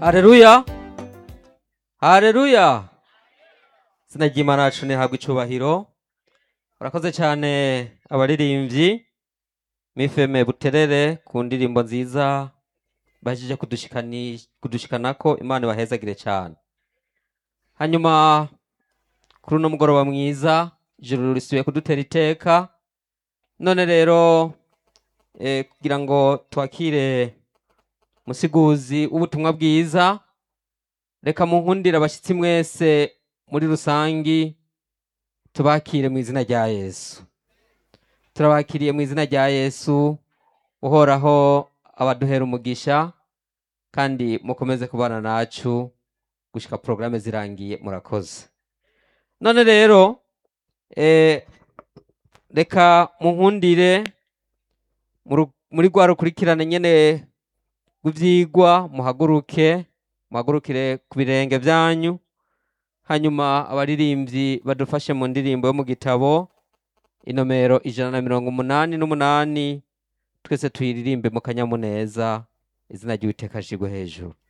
hareruya hareruya izina ry'imana yacu ntihabwe icubahiro urakoze cyane abaririmbyi mifeme buterere ku ndirimbo nziza bahejeje kudushikani- kudushikanako imana ibahezagire cyane hanyuma kuri uno mugoroba mwiza ijuru risubiye kudutera iteka none rero eh, kugira ngo twakire musiguzi w'ubutumwa bwiza reka munkundire abashyitsi mwese muri rusangi tubakire mu izina rya yesu turabakiriye mu izina rya yesu uhoraho abaduhera umugisha kandi mukomeze kubana nacu gushika porogaramu zirangiye murakoze none rero eh, reka munkundire mu ru- muri rwa rukurikirane nyene rw'ivyigwa muhaguruke muhagurukire ku birenge byanyu hanyuma abaririmbyi badufashe mu ndirimbo yo mu gitabo inomero ijana na mirongo umunani n'umunani twese tuyiririmbe mu kanyamuneza izina ry'uwiteka ashigwe hejuru